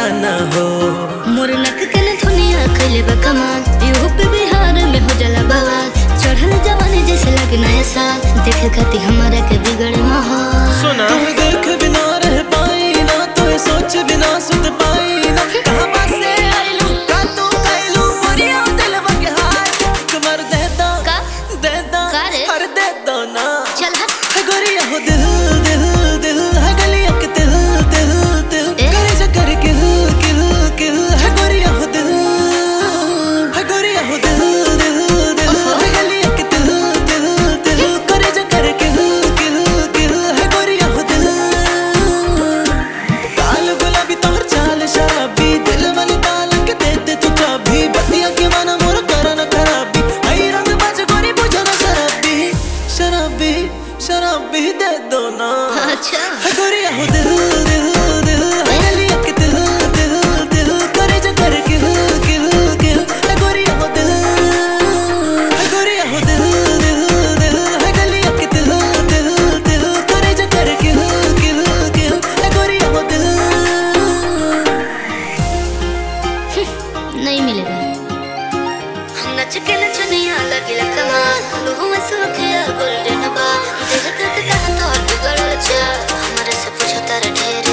दीवाना हो मोर नक के न धुनिया खइले बा कमाल यूपी बिहार में हो जाला बवाल चढ़ल जवानी जैसे लगे नया साल देखे खाती हमारा के बिगड़े माहौल सुना तुम्हें देख बिना रह पाई ना तुम्हें सोच बिना सुत पाई ना कहाँ बसे आइलू का तू कैलू मोरिया दिल के हाथ कमर दे दो का? दे दो का रे? अरे दे दो ना चल हट है गोरिया हो दिल दिल दिल है गलिया के दिल दिल दिल ए? करे जा कर किल किल किल है गोरिया हो दिल है गोरिया हो दिल दिल दिल है गलिया के दिल दिल दिल करे जा कर किल किल किल है गोरिया हो दिल काल गुलाबी तोहर चाल शराबी दिल वाली ताल के दे दे तू चाबी बतिया के माना मोर करा न खराबी आई रंग बाज गोरी बुझो ना शराबी शराबी शराबी दे दो ना अच्छा है गोरिया हो दिल दिल दिल है गलिया के दिल दिल दिल करे जा कर किल किल किल है गोरिया हो दिल है गोरिया हो दिल दिल दिल है गलिया के दिल दिल दिल करे जा कर किल किल किल है गोरिया हो दिल नहीं मिलेगा नच के नचनिया लगिला कमाल लुहु में सुखिया गोल्डन बा देख तक कहाँ तो बिगड़ल चाल हमारे से पूछो तारा ढेर